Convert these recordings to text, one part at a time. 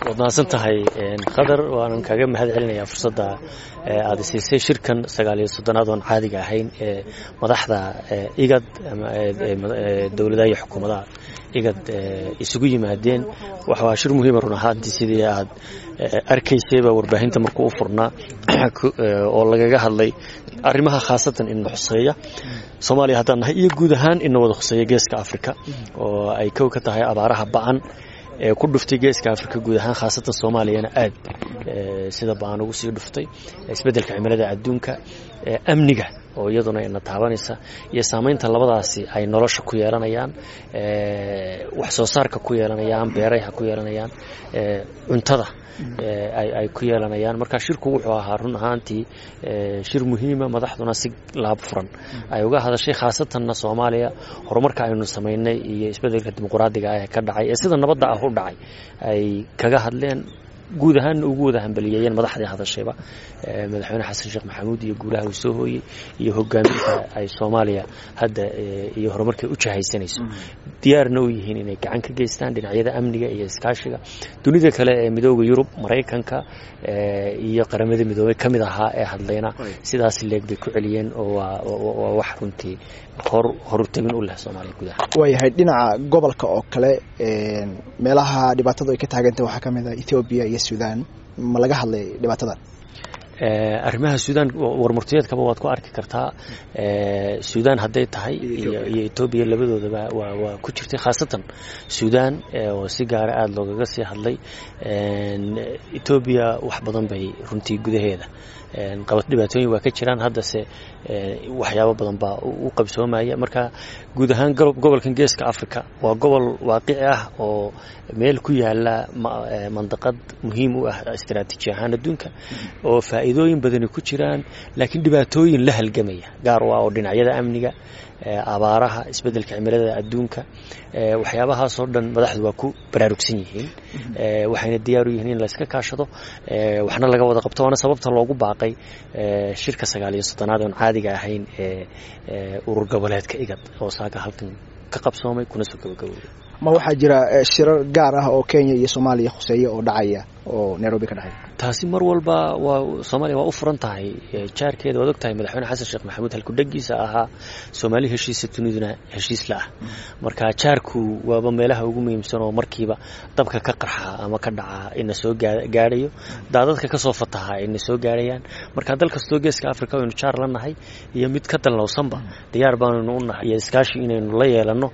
waad mahadsan tahay qadar waanan kaaga mahad celinayaa fursadda aada siisay shirkan sagaal iyo soddonaad oon caadiga ahayn ee madaxda igad dowladaha iyo xukuumadaha igad isugu yimaadeen waa shir muhiima run ahaantii sidii aad arkaysayba warbaahinta markuu u furnaa oo lagaga hadlay arrimaha khaasatan ina xuseeya soomaaliya haddaan nahay iyo guud ahaan ina wada khuseeya geeska africa oo ay kow ka tahay abaaraha ba-an ee ku dhuftay geeska africa guud ahaan khaasatan soomaaliyana aad sida ba-an ugu sii dhuftay isbeddelka cimilada adduunka amniga oo iyaduna ina taabanaysa iyo saamaynta labadaasi ay nolosha ku yeelanayaan wax soo saarka ku yeelanayaan beeraha ku yeelanayaan cuntada ay ku yeelanayaan marka shirku wuxuu ahaa run ahaantii shir muhiima madaxduna si laab furan ay uga hadashay khaasatanna soomaaliya horumarka aynu samaynay iyo isbeddelka dimuqraadiga ah ee ka dhacay ee sida nabadda ah u dhacay ay kaga hadleen guud ahaanna ugu wada hambaliyeeyeen madaxdii hadashayba madaxweyne xasan sheekh maxamuud iyo guulaha uu soo hooyey iyo hogaaminta ay soomaaliya hadda iyo horumarkay u jahaysanayso diyaarna u yihiin inay gacan ka geystaan dhinacyada amniga iyo iskaashiga dunida kale ee midooda yurub maraykanka iyo qaramada midoobey ka mid ahaa ee hadlayna sidaas leeg bay ku celiyeen oo waa wax runtii hor horutagin u leh soomaaliya gudaha waayahay dhinaca gobolka oo kale meelaha dhibaatadu ay ka taagantah waxaa ka mid ah ethoobiya iyo sudan ma laga hadlay dhibaatadan arrimaha suudaan warmurtiyeedkaba waad ku arki kartaa suudaan hadday tahay iyo etoobiya labadoodaba waa ku jirtay khaasatan suudaan oo si gaara aada loogaga sii hadlay etoobiya wax badan bay runtii gudaheeda qabad dhibaatooyin waa ka jiraan haddase waxyaabo badan baa u qabsoomaya marka guud ahaan gobolkan geeska africa waa gobol waaqici ah oo meel ku yaala mandaqad muhiim u ah istaraatiiji ahaan adduunka oo faa'iidooyin badani ku jiraan laakiin dhibaatooyin la halgamaya gaar u ah oo dhinacyada amniga abaaraha isbeddelka cimilada adduunka waxyaabahaasoo dhan madaxdu waa ku baraarugsan yihiin waxayna diyaar u yihiin in layska kaashado waxna laga wada qabto waana sababta loogu baaqay shirka sagaal iyo soddonaad oon caadiga ahayn ee urur goboleedka igad oo saaka halkan ka qabsoomay kuna soo gabagabooday ma waxaa jira shirar gaar ah oo kenya iyo soomaaliya khuseeya oo dhacaya oo nairobi ka dhacaya taasi mar walba waa soomaaliya waa u furan tahay jaarkeeda waad og tahay madaxweyne xasan sheekh maxamuud halkudhegiisa ahaa soomaali heshiisa duniduna heshiis la ah marka jaarku waaba meelaha ugu muhiimsan oo markiiba dabka ka qarxa ama ka dhaca ina soo gaadhayo daadadka kasoo fataha ina soo gaadhayaan marka dal kastoo geeska africa aynu jaar la nahay iyo mid ka dallowsanba diyaar baanaynu u nahay iyo iskaashi inaynu la yeelanno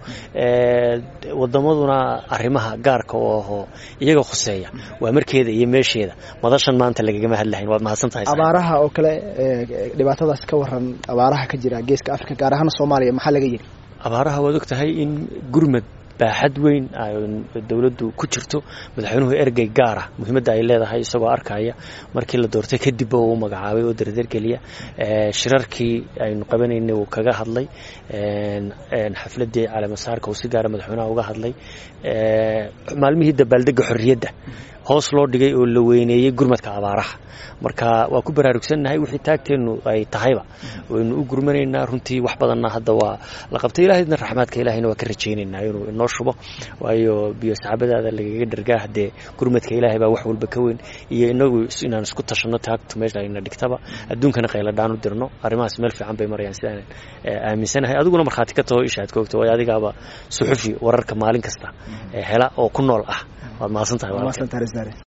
wadamaduna arrimaha gaarka oo ahoo iyaga khuseeya waa markeeda iyo meesheeda madashan maanta lagagama hadlahayn waad mahadsan tahay abaaraha oo kale dhibaatadaas ka waran abaaraha ka jira geeska africa gaar ahaan soomaaliya maxaa laga yidhi abaaraha waad og tahay in gurmad baaxad weyn dowladdu ku jirto madaxweynuhu ergey gaara muhiimadda ay leedahay isagoo arkaya markii la doortay kadib uu magacaabay oo dardargeliya shirarkii aynu qabanaynay uu kaga hadlay xafladii caleemasaarka uu si gaara madaxweynaha uga hadlay maalmihii dabaaldega xorriyadda hoos loo dhigay oo la weyneeyey gurmadka abaaraha marka waa ku baraarugsannahay wixii taagteennu ay tahayba waynu u gurmanaynaa runtii wax badanna hadda waa la qabtay ilaahayna raxmaadka ilahayna waa ka rajaynaynaa inuu inoo shubo waayo biyo saxaabadaada lagaga dhargaa haddee gurmadka ilaahay baa wax walba ka weyn iyo inagu inaan isku tashanno taagtu meesha ayna dhigtaba adduunkana qayladhaan u dirno arrimahaas meel fiican bay marayaan sidaan aaminsanahay adiguna markhaati ka taho ishaad ka ogto waayo adigaaba suxufi wararka maalin kasta hela oo ku nool ah waad mahadsan tahay